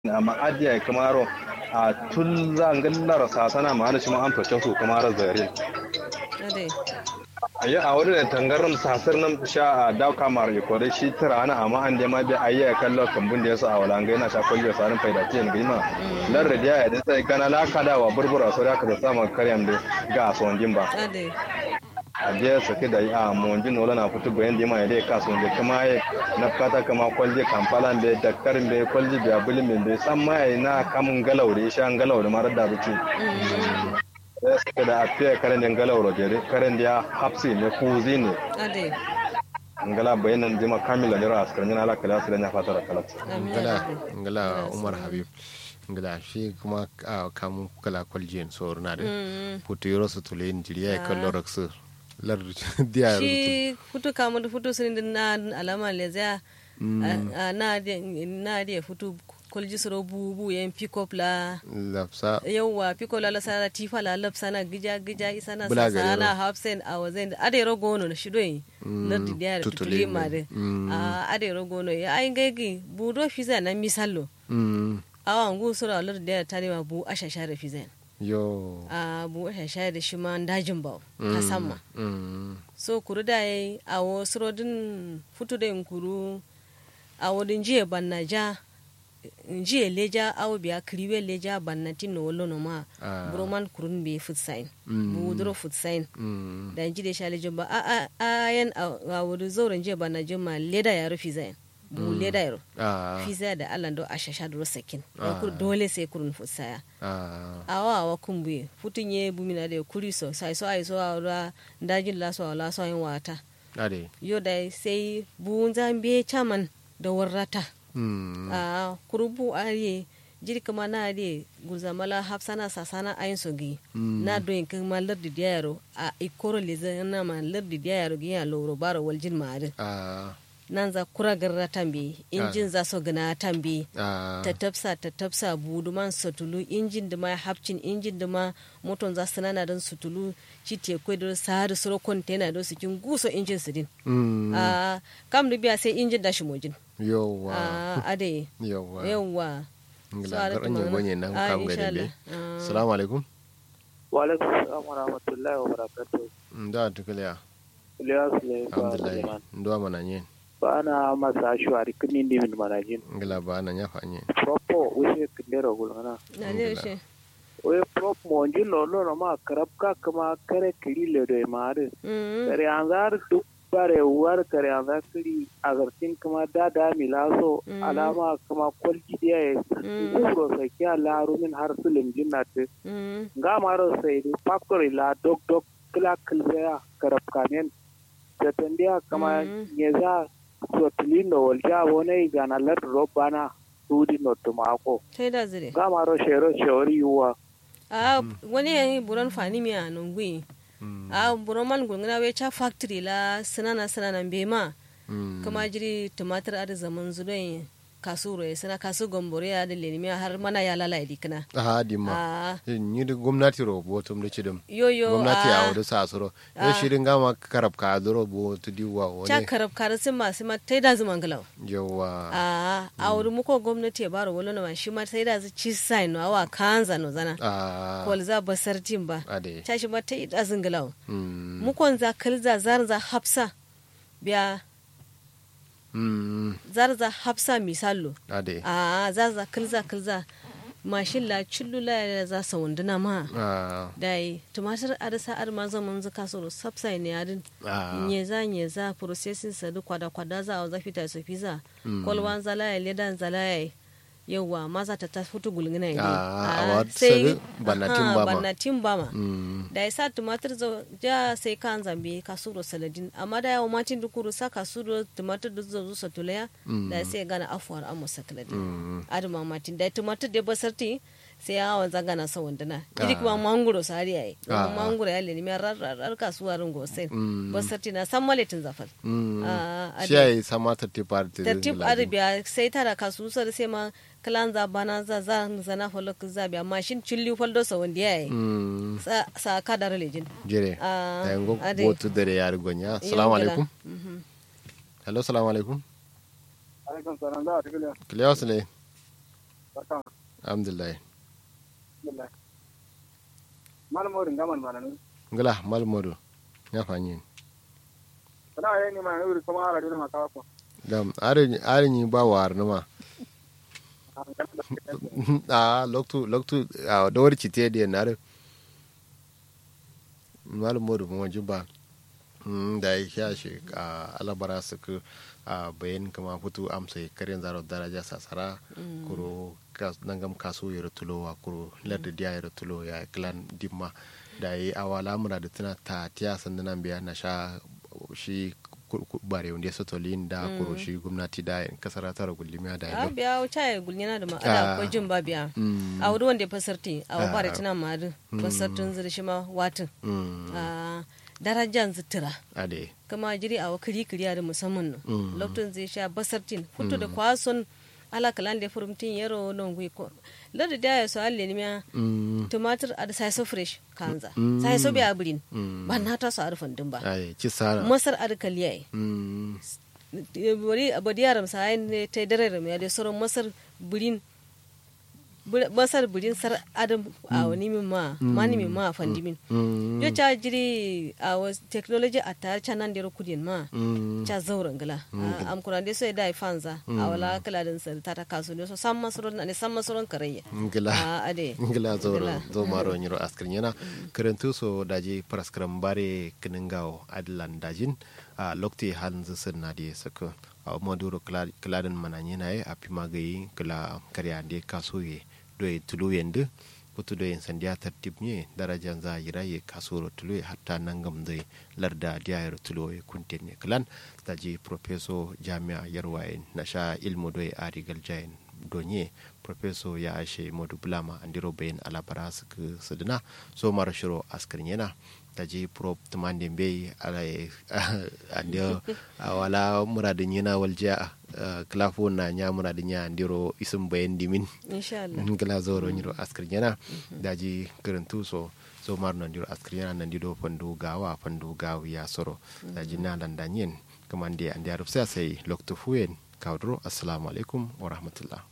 amma adiya kamaro a tun zangallar sasana ma shi ma an fita su kamar zarin ade ayi a wurin da tangaran sasar nan sha a daw kamar ya kore shi tara ana amma an da ma bi ayya kallo kambun da yasa a wala ngai na sha kwallo sarin faida tiyan gima lar da ya da sai kana la kada wa burbura so da ka da sama karyam da ga son jimba ade a je sake da a monjin wala na fitu bayan da ma ya dai kaso da kuma ya na fata kama kwalje kampala be dakkar be kwalje be abulin be san ma ya na kamun galaure sha galaure mara da bici ya sake da afiya karen da galaure jere karen da ya hapsi ne kuzi ne ade ngala bayanan jima kamila ne ra askar yana ala kala su da ya fata da kala amin ngala ade ngala umar habib ngala shi kuma a kamun kala kwaljiyan so na da putu yoro su tule jiriya ya kallo raksu lar diya shi futu kamu da futu sun din na alama le za na de na de futu kolji soro bubu yan pick up la lafsa yauwa pick up la la sana tifa la lap sana gija gija isana Bula gari sana ro. hafsen a wazen ade ro gono na shidoyi lardi da tutuli tutuli ne. ma de Mm. a ade ro gono ya ai gaigi budo fiza na misallo mm, awa ngu sura lardi da tare ma bu ashasha da fiza yo a bu ashasha da shi ma dajin ba ta samma mm, so kuru da yi a wo surodin futu da yin kuru a wodin jiye banna ja jiye leja awo biya kriwe leja banna tin no wolo no ma Ah. broman kurun be food sign Mm. bu duro food sign mm, da ji da shale jumba a a a yan a wodin zauren jiye banna juma leda ya rufi zain bu leda yaro ah, fiza da allah do ashasha duro sakin Ah. Kur- dole sai kurun food saya ah, awa awa kumbuye futun ye bumina da kuri so sai so ai so awra dajin la so la so yin wata ade yo da sai buun zambe chaman da warrata mm, a kurubu ariye jiri kama na ariye gulzamala hafsana sasana ayin sogi Mm. na doyin kuma lardi diyaro a ikoro leze na ma lardi diyaro gi ya loro baro waljin ma adin ah, nan za kura garra tambi injin za so gana tambi ah, ta tafsa ta tafsa buduman sutulu injin da ma hapcin injin da ma moton za su nana don sutulu ci te kwai da sahari suro kontena don su kin guso injin su din mm, a kam da biya sai injin dashi mojin yowa a ade yowa yawwa ngila garan yin gonye nan kam gari be assalamu alaikum Walaikum salam wa rahmatullahi wa barakatuh. da tukaliya Ilyas ne ba alhamdulillah Suleiman. ndo mana nyen Ba ana masa shuwari kini ni min manajin. ngila ba na nyafa nyen Propo wishe kindero gulgana. na ne shi We prop mo njin lo lo no ma karab ka kama kare kiri le do maare. Kare anzar duk bare war kare anzar kiri agartin kama dada milaso Mm. alama kama kwalji dia ya kuro sai kya laru min har sulim jinnate. nga maro saydi factory la dog dog kila kilbea karab kamen tetendia kama Mm. nyeza sotilindo wolja wone igana lat robana sudi no tumako sai da zire nga maro shero shori yuwa a wani yayi buron fani mi a nungwi a buron man gungana we cha factory la sanana sanana be ma kuma jiri tumatir a da zaman zudoyin kasuro ya sana kasu gombore ya da lenimi har mana ya lalai dikina ha di ma a ni da gwamnati ro bo tum da cidum yoyo gwamnati a a wadu sa suro ya shirin gama karab ka duro bo tu diwa cha wani karab karasin masu ma tai da zuman galau yawa a a wuri muko gwamnati ya baro wani na shi ma sai da zu ci sai no awa kanza no zana a kol za basar tin ba ade cha shi ma tai da zun galau mm mukon za kalza zar za hafsa biya mm zar za hafsa misallo ade a za za kalza kalza mashin la chillula ya za sa wunduna ma a dai tumatir arisa ar ma zaman zaka so subsai ne adin a nyeza nyeza processing sa duk kwada kwada za a zafi ta sofi za kolwan zalaya ledan zalaya yawa maza ta ta fito gulgina ne Ah, a wa sari bannatin aha, ba ma. bannatin ba ma mm da ya sa tumatir zo ja sai kan zambe kasuro saladin amma da yawa matin dukuru sa kasuro tumatir da zo sa tulaya da ya sai gana afuwar amma saladin mm adama matin da tumatir da basarti sai ya hawan zagana sa wandana idi kuma manguro sari yayi Ah. manguro ya leni mi rar rar rar kasuwa ringo sai Mm. basarti na san maletin zafal mm Ah, ade. shi yayi sama ta ti parti tartib arabiya sai tara kasu sar sai ma kalan za bana za za zana falok za biya mashin chilli faldo sa wanda yayi mm sa sa kadar lejin jere Ah, da yango ade. botu dare yar gonya assalamu alaikum hello assalamu alaikum alaikum salam da atikila kilewa sule barka alhamdulillah alhamdulillah malam wurin gaman malamin ngala malmodo ya fanyi sana yayi ni ma wuri kuma ara dole maka ko dam are are ni ba war numa a loktu loktu a dawar cite da na malmodo mo juba da ya sha shi a alabara su ku a bayan kama fito amsa karin zaro daraja sasara kuro nangam kaso ya tulowa kuro larda diya ya tulo ya klan dimma da yi awala mura da tana ta tiya sandunan biya na sha shi bare wanda ya sotolin da kuro shi gwamnati da kasar tara gulmiya da a yalo biya wuce ya gulnyana da ma'ana ko jin ba biya a wuri wanda ya fasarti a wa bare tana ma da fasartin zirshi ma watin a darajan zitira ade kama jiri a wakiri kiriya da musamman no lokacin zai sha basartin fito da kwason ala kalan da furumtin yaro non gwi ko lada da ya so alle ni miya tumatir a da sai so fresh kanza sai so biya burin ba na ta so arfan din ba ai ci sara masar ar kaliya Mm, bari abadi yaram sai ne ta dare ram ya da sauran masar burin bur- masar burin sar adam a wani min ma mani min ma fandimin mm, yo cha jiri a was technology a ta canan da kudin ma mm, cha zauren gala am kuna de so da fanza a wala kala din sar ta ta kasu ne so sam masaron ne sam masaron karayya ngila a ade ngila zoro Ngila. zo maro nyiro askrin yana karantu so daji praskram bare kiningao adlan dajin a lokti halin zisin na di saka a maduro kladin mananye na a pima gayi kala karya de kasoye doye tulu yende putu doye sandiya tartib nye darajan za yira ye kasoro tulu ye hatta nangam zai larda diya yaro tulu ye kuntin ye kalan daji professor jami'a yarwaye na sha ilmu doye arigal jayin donye professor ya ashe modu bulama andiro bayin alabara suka sadina so mara shiro askarin yana ta je prop tumande bei ala andio wala muradin yana walja klafo na nya muradin ya andiro isim bayin dimin insha Allah ngala zoro nyiro askarin yana daji karantu so so mar nan diro askarin yana nan dido fandu gawa fandu gawi ya soro daji na landanyen kamande andi aruf sai lokto fuyen kawdro assalamu alaikum wa rahmatullah